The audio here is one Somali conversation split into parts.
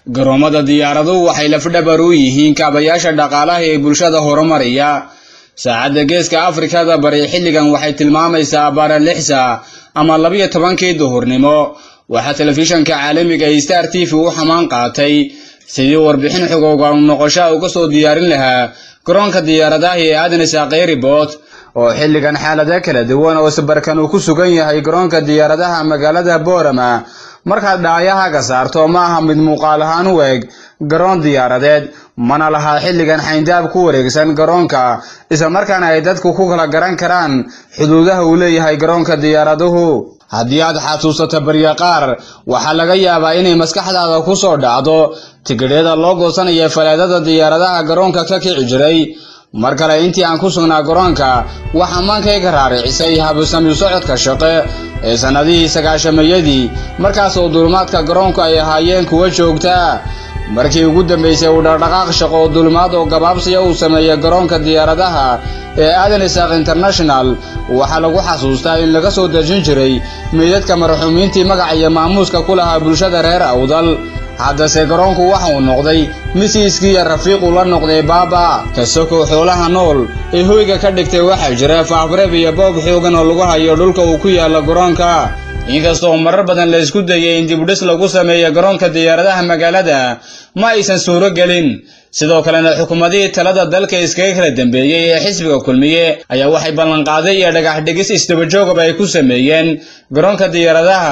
garoomada diyaaraduhu waxay lafdhabar u yihiin kaabayaasha dhaqaalaha ee bulshada horumariya saacadda geeska afrikada bari xilligan waxay tilmaamaysaa baara lix saac ama labiyo tobankii duhurnimo waxaa telefishanka caalamiga ee star t v u xamaan qaatay sidii warbixin xogowga noqoshaa uga soo diyaarin lahaa garoonka diyaaradaha ee aadan isaaqey ribot oo xilligan xaalado kala duwan oo sabarkan uu ku sugan yahay garoonka diyaaradaha magaalada boorama markaad dhaayahaga saarto ma aha mid muuqaal ahaan u eg garoon diyaaradeed mana lahaa xilligan xayndaab ku wareegsan garoonka islamarkaana ay dadku ku kala garan karaan xuduudaha uu leeyahay garoonka diyaaraduhu haddii aad xasuusato barya qaar waxaa laga yaabaa inay maskaxdaada ku soo dhacdo tigidhyada loo goosanaya faleedada diyaaradaha garoonka ka kici jiray mar kale intii aan ku sugnaa garoonka waxaa maankayga raaricisay habusami socodka shaqe ee sannadihii sagaashamayadii markaas oo duulimaadka garoonku ay ahaayeen kuwa joogtaa markii ugu dambaysay uu dhaqdhaqaaq shaqo oo duulimaad oo gabaabsiya uu sameeyey garoonka diyaaradaha ee aadan isaaq international waxaa lagu xasuustaa in laga soo dejin jiray meydadka marxuumiintii magaca iyo maamuuska ku lahaa bulshada reer awdal haddase garoonku waxa uu noqday misiiskii iyo rafiiquu la noqday baaba kasakoo xoolaha nool ee hoyga ka dhigtay waxaa jira faafreeb iyo boob xoogan oo lagu hayo dhulka uu ku yaalla garoonka inkastoo marar badan la isku dayay in dibudhis lagu sameeyo garoonka diyaaradaha magaalada ma aysan suuro gelin sidoo kalena xukuumadihii talada dalka iskaga kala dambeeyey ee xisbiga kulmiye ayaa waxay ballanqaaday iyo dhagax dhigis isdabajoogaba ay ku sameeyeen garoonka diyaaradaha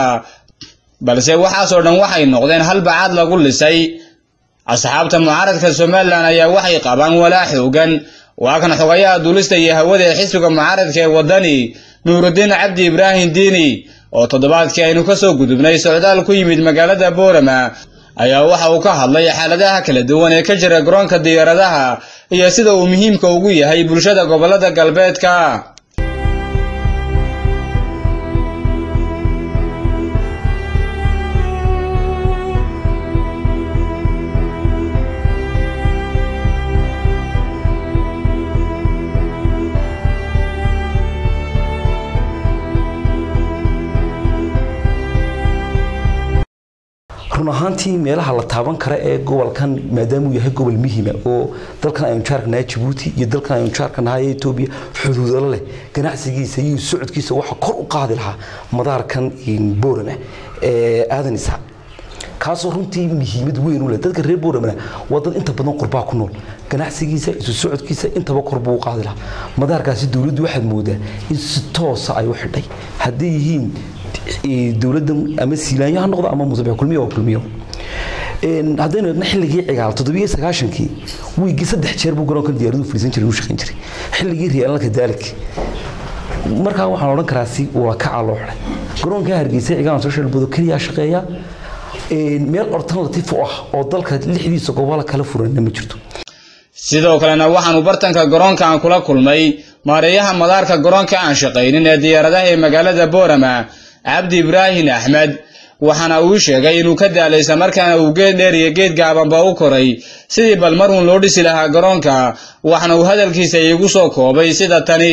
balse waxaasoo dhan waxay noqdeen hal bacaad lagu lisay asxaabta mucaaradka somalilan ayaa waxay qabaan walaa xoogan waa kan xogayaha duulista iyo hawada ee xisbiga mucaaradka ee waddani nuurudiin cabdi ibraahim diini oo toddobaadkii aynu ka soo gudubnay socdaal ku yimid magaalada boorama ayaa waxa uu ka hadlay xaaladaha kala duwan ee ka jira garoonka diyaaradaha iyo sida uu muhiimka ugu yahay bulshada gobollada galbeedka run ahaantii meelaha la taaban kara ee gobolkan maadaamuu yahay gobol muhima oo dalkan aynu jaarka nahay jabuuti iyo dalkan aynu jaarka nahay etoobiya xuduudalo leh ganacsigiisa iyo socodkiisa waxa kor u qaadi lahaa madaarkan boorama ee aadan isaaq kaasoo runtii muhiimad weyn u leh dadka reer booramana waa dad inta badan qurbaa ku nool ganacsigiisa isu socodkiisa intaba kor buu u qaadi lahaa madaarkaasi dowladdu waxaad moodaa in si toosa ay u xidhay hadday yihiin dowladda ama siilaanyo ha noqdo ama musabex kulmiyo oo kulmiyo haddaynu eegna xilligii cigaal toddobiyo sagaashankii wiigii saddex jeer buu garoonka diyaaradu fadhiisan jiray uu shaqayn jiray xilligii riyaalalka daalik markaa waxaan odhan karaa si waa kacaa loo xidhay garoonka hargeysa cigaal social bodo keliya shaqeeya meel alternative u ah oo dalka lixdiisa gobol kala furanna ma jirto sidoo kalena waxaanu bartanka garoonka aan kula kulmay maareeyaha madaarka garoonka aan shaqaynin ee diyaaradaha ee magaalada boorama cabdi ibraahim axmed waxaana uu sheegay inuu ka daalay islamarkaana uu geed dheer iyo geed gaabanba u koray sidii bal mar uun loo dhisi lahaa garoonka waxna uu hadalkiisa iigu soo koobay sida tani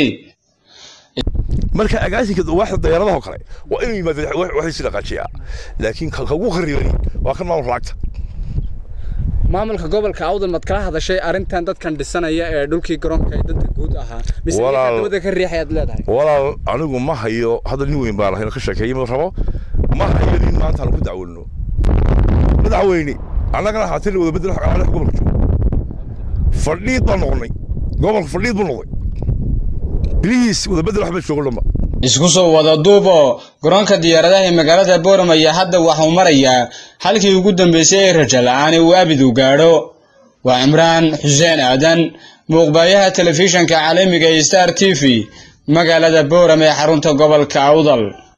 marka agaasinka waaxda diyaaradaha oo kale waa inuu yimaado waxay si dhaqaajiyaa laakiin kagu kharibani waa kan maamulka lacagta maamulka gobolka awdal mad kala hadashay arrintan dadkan dhisanaya ee dhulkii garoonka ee dadka guud ahaa mise dabada ka riixayaad leedahay walaal anigu ma hayo hadda nin weyn baan ahay ka sheekeeyay ma rabo ma hayo nin maanta aan ku dacwalno madaxweyne annagana haatin wada bedel xaqaale gobolka joogo fadhiid baan noqonay gobolka fadhiid buu noqday biliis wada bedel waxba joogo dhamba isku soo wada duubo garoonka diyaaradaha ee magaalada boorama ayaa hadda waxuu marayaa halkii ugu dambeysay ee rajo la-aan ee uu abid u gaadho waa cimraan xuseen aadan muuqbaayaha telefishanka caalamiga ee star t v magaalada boorama ee xarunta gobolka awdal